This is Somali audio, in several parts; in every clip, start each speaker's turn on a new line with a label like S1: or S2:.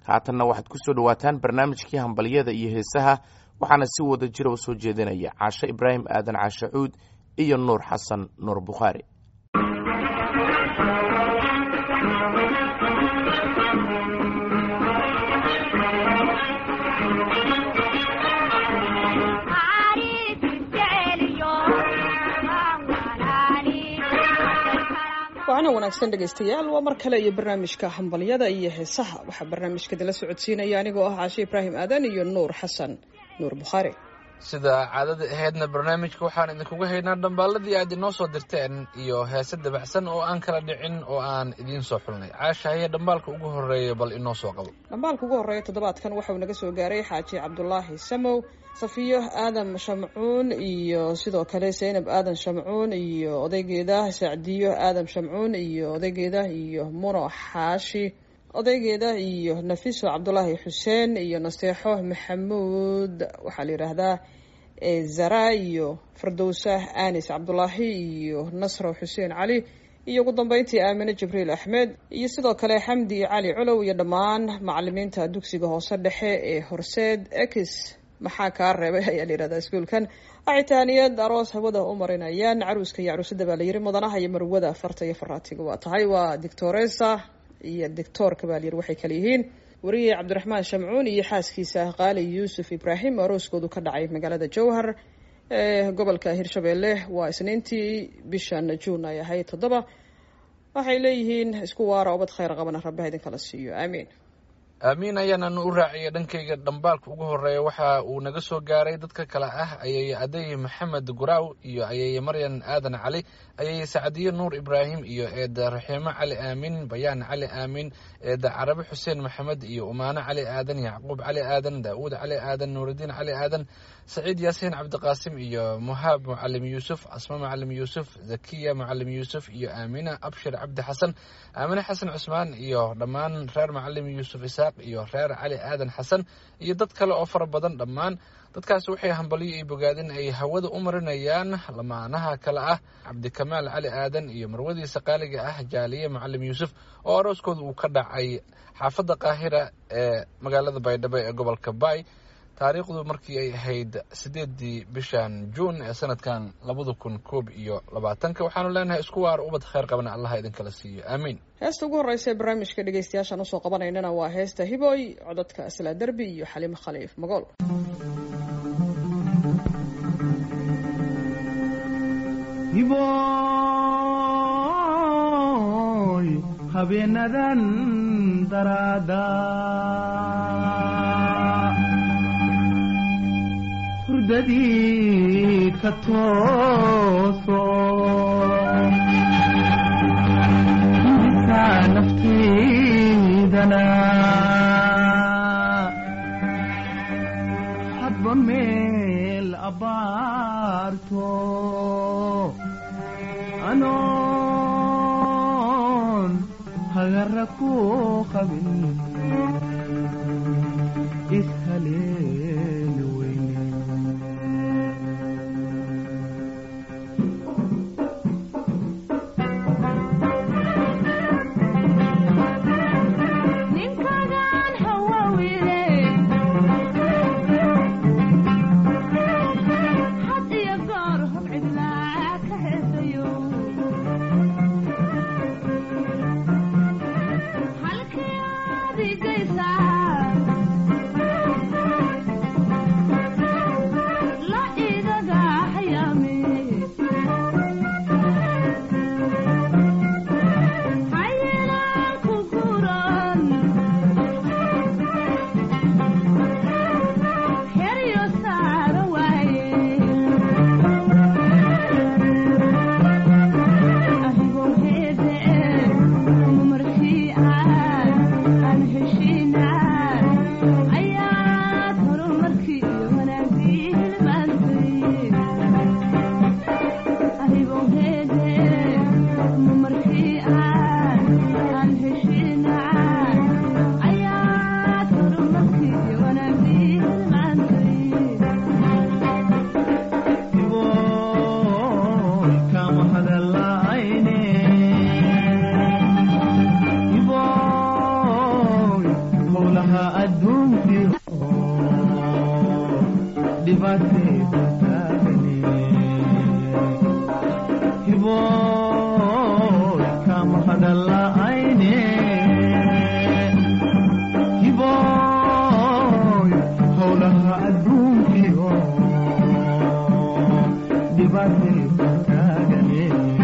S1: haatanna waxaad ku soo dhowaataan barnaamijkii hambalyada iyo heesaha waxaana si wada jira u soo jeedinaya caashe ibraahim aadan caashe cuud iyo nuur xasan nuur bukhaari
S2: waana wanaagsan dhegaystayaal waa mar kale iyo barnaamijka hambalyada iyo heesaha waxaa barnaamijka dala socodsiinaya anigoo ah caashe ibraahim aadan iyo nuur xasan nuur bukhaari
S3: sida caadada ahaydna barnaamijka waxaan idinkuga haynaa dhambaaladii aad inoo soo dirteen iyo heese dabacsan oo aan kala dhicin oo aan idiin soo xulnay caasha haye dhambaalka ugu horreeya bal inoo soo qabo
S2: dhambaalka ugu horreeya toddobaadkan waxauu naga soo gaaray xaaji cabdulaahi samow safiyo aadan shamcuun iyo sidoo kale zaynab aadan shamcuun iyo odaygeeda sacdiyo aadan shamcuun iyo odaygeeda iyo muno xaashi odaygeeda iyo nafiso cabdulaahi xuseen iyo naseexo maxamuud waxaa la yidhaahdaa zara iyo fardowsa anis cabdulaahi iyo nasro xuseen cali iyo ugu dambeyntii aamine jibriil axmed iyo sidoo kale xamdi cali culow iyo dhammaan macalimiinta dugsiga hoose dhexe ee horseed ex maxaa kaa reebay ayaa la yihahdaa iskuolkan acitaaniyad aroos hawada u marinayaan caruuska iyo caruusada baa la yiri mudanaha iyo marwada farta iyo faraatiga waa tahay waa dictoresa iyo dictoorka baa layiri waxay kale yihiin wariye cabdiraxmaan shamcuun iyo xaaskiisa qaali yuusuf ibraahim arooskoodu ka dhacay magaalada jowhar ee gobolka hirshabeelle waa isniintii bishan juun ay ahayd toddoba waxay leeyihiin isku waara obad khayr qabana rabbiha idinkala siiyo aamiin
S3: aamiin ayaananu u raaciyay dhankayga dhambaalka ugu horeeya waxa uu naga soo gaaray dadka kale ah ayay aday maxamed guraaw iyo ayay maryan aadan cali ayay sacdiye nuur ibraahim iyo eeda raxiimo cali aamin bayaan cali aamin eeda carabi xuseen maxamed iyo umaano cali aadan yacquub cali aadan daawuud cali aadan nuuridiin cali aadan saciid yaasiin cabdiqaasim iyo muhaab mucalim yuusuf asma mucalim yuusuf zakiya mucalim yuusuf iyo aamina abshir cabdi xasan aamine xasan cusmaan iyo dhammaan reer mucalim yuusuf isaaq iyo reer cali aadan xasan iyo dad kale oo fara badan dhammaan dadkaasi waxay hambalyo iyo bogaadin ay hawada u marinayaan lamaanaha kale ah cabdikamaal cali aadan iyo marwadiisa qaaliga ah jaaliye mucalim yuusuf oo arooskooda uu ka dhacay xaafadda qaahira ee magaalada baydhabo ee gobolka baay taariikhdu markii ay ahayd sideedii bishan juun ee sanadkan labada kun koob iyo labaatanka waxaanu leenahay isku waar ubad khayr qabana allaha idinkala siiyo aamiin
S2: heesta ugu horreysa ee barnaamijka dhegeystayaashaan usoo qabanaynana waa heesta hiboy codadka aslaa derbi iyo xaliimo khaliif magool
S4: hiboy habeenadan daraada hurdadii ka tooso intaa naftaydana hadba meel abbaarto anoon hagara ku qabin ishaleeli weyne
S5: ninkagan hawawide had iyo goor hub cidlaa ka heesayo halkii aad
S4: howlaha adduunkii dhibaatayda taagani hiboy kama hadala'ayne hiboy howlaha adduunkii dhibaatayda taagani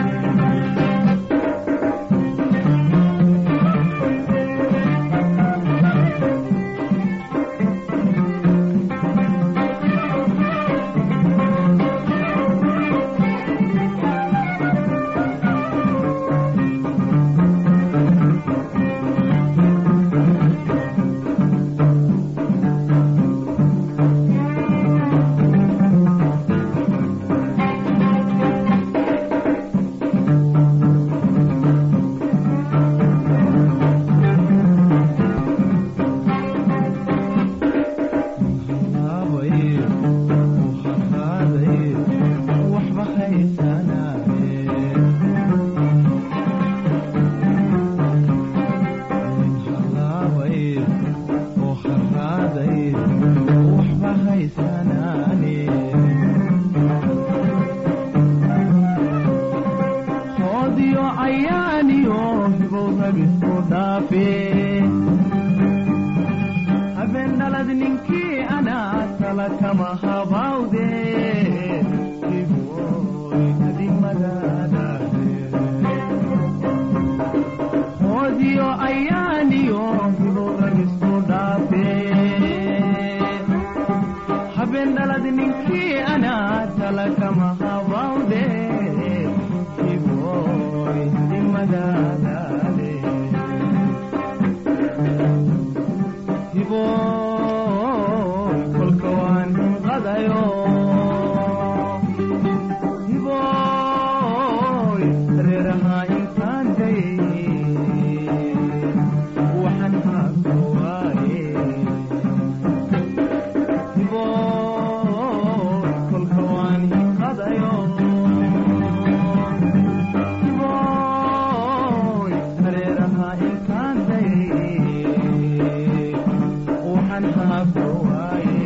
S4: habeen dhalad ninkii anaa tala kama habawde iboy adimadadaade hoodiyo ayaaniyo hiboragisku dhaafe habeen dhalad ninkii anaa tala kama habawde iboy adimadadaade hiboy kolka waan hinqadayo hiboy reeraha intaan dayay waxaan haabka waaye hiboy kolka waan hinqadayo hiboy reeraha intaan dayay waxaan haabka waaye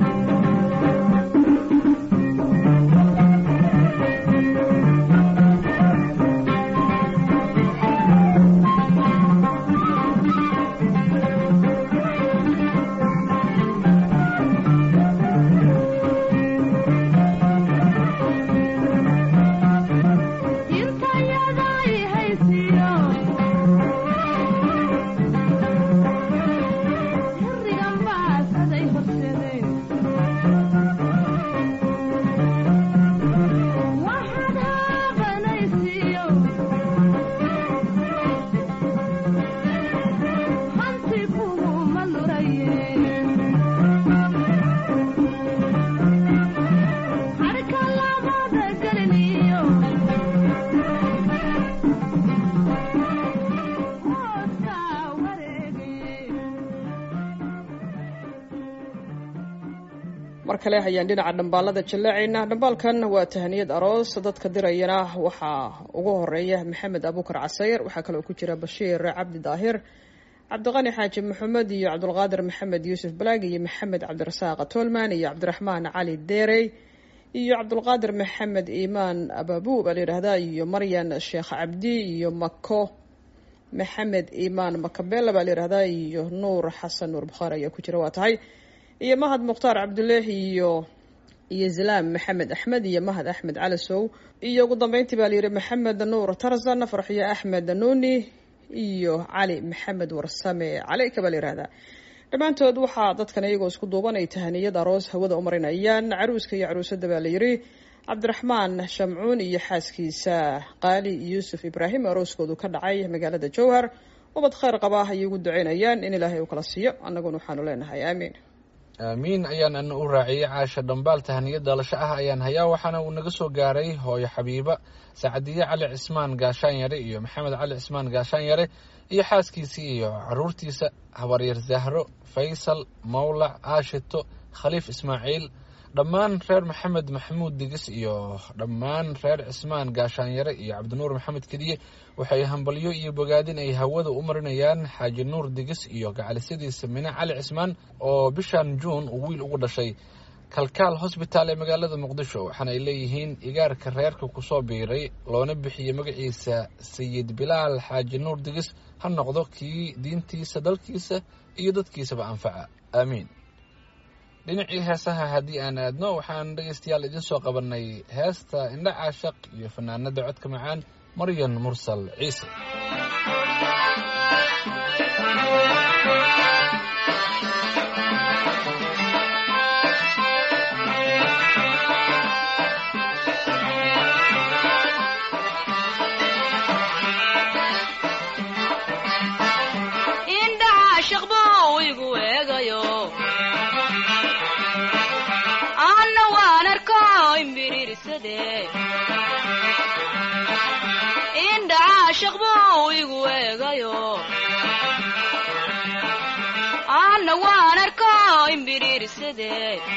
S5: Irkayaday haysiyo Hirigan baasaday horseday Waxaad haabanaysiyo Hanti kuhuma lurayeen Harka labada geliniyo
S2: mar kale ayaan dhinaca dhambaalada jallaacaynaa dhambaalkan waa tahaniyad aroos dadka dirayana waxaa ugu horeeya maxamed abuukar casayr waxaa kaloo ku jira bashiir cabdi daahir cabdiqani xaaji maxamed iyo cabdulqaadir maxamed yuusuf balaag iyo maxamed cabdirasaaq tolman iyo cabdiraxmaan cali deerey iyo cabdulqaadir maxamed iimaan ababu baa la yidhaahdaa iyo maryan sheekh cabdi iyo mako maxamed iimaan makabela baa la yidhahdaa iyo nuur xasan nuur bukhaari ayaa ku jira waa tahay iyo mahad mukhtaar cabduleehi iyo iyo zalaam maxamed axmed iyo mahad axmed calasow iyo ugu dambeyntii baa layidhi maxamed nuur tarzan farxiyo axmed nuuni iyo cali maxamed warsame caleyka baa la yihahdaa dhammaantood waxaa dadkan iyagoo isku duuban ay tahaniyad aroos hawada u marinayaan caruuska iyo caruusada baa la yidhi cabdiraxmaan shamcuun iyo xaaskiisa qaali yuusuf ibraahim arooskoodu ka dhacay magaalada jowhar ubad khayr qaba ayay ugu duceynayaan in ilaahay uu kala siiyo annaguna waxaanu leenahay aamiin
S3: aamiin ayaan ana u raaciyey caasha dhambaal tahaniyad dhalasho ah ayaan hayaa waxaana uu naga soo gaaray hooyo xabiiba sacadiye cali cismaan gaashaan yare iyo maxamed cali cismaan gaashaan yare iyo xaaskiisii iyo caruurtiisa habaryar zahro faysal mawlac aashito khaliif ismaaciil dhammaan reer maxamed maxamuud digis iyo dhammaan reer cismaan gaashaanyare iyo cabdinuur maxamed kediye waxay hambalyo iyo bogaadin ay hawada u marinayaan xaaji nuur digis iyo gacalisadiisa mine cali cismaan oo bishan juun uu wiil ugu dhashay kalkaal hosbitaal ee magaalada muqdisho waxaana ay leeyihiin igaarka reerka kusoo biiray loona bixiyey magaciisa sayid bilaal xaaji nuur digis ha noqdo kii diintiisa dalkiisa iyo dadkiisaba anfaca aamiin dhinacii heesaha haddii aan aadno waxaan dhegaystayaal idiin soo qabanay heesta indha caashaq iyo fanaanada codka macaan maryan mursal ciise
S5: indhaha shaqbuu igu eegayo anna waan arko imbiriirsade indhaha shaqbuu igu eegayo anna waan arko imbiriirsade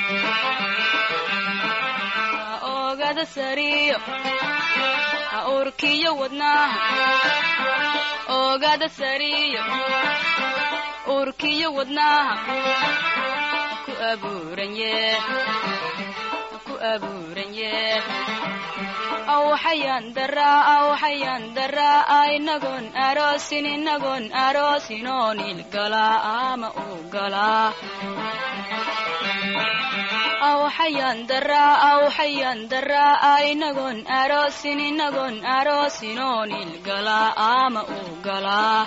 S5: oogada sariyo ha urkiyo wadnaha oogada sariyo urkiyo wadnaha ku abuuranye ku abuuranye awxayan daraa awxayan daraa inagoon aroosin inagoon aroosinoon ilgalaa ama u galaa awxayan daraa awxayan daraa inagoon aroosin inagoon aroosinoon ilgalaa ama u galaa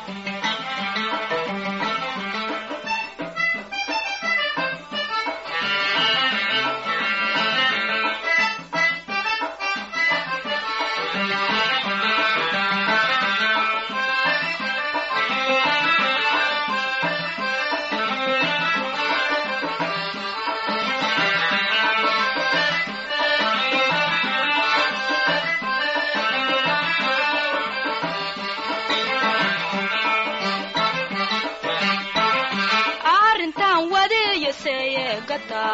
S5: arrintan wadiyo seeyegata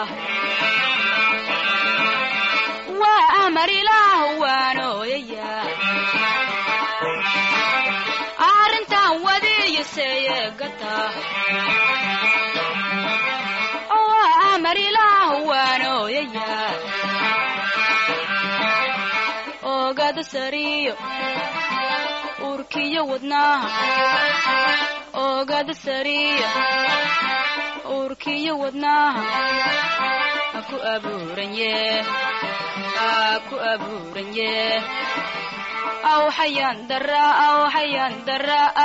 S5: waa amar ilaah waan ooyaya arrintan wadiyo seeyegata waa amar ilaah waan ooyaya oogada sariyo urkiyo wadnaha oogada sariyo urkiyo wadnaha ha ku abuuranye ha ku abuuranye awxayan daraa awxayan daraa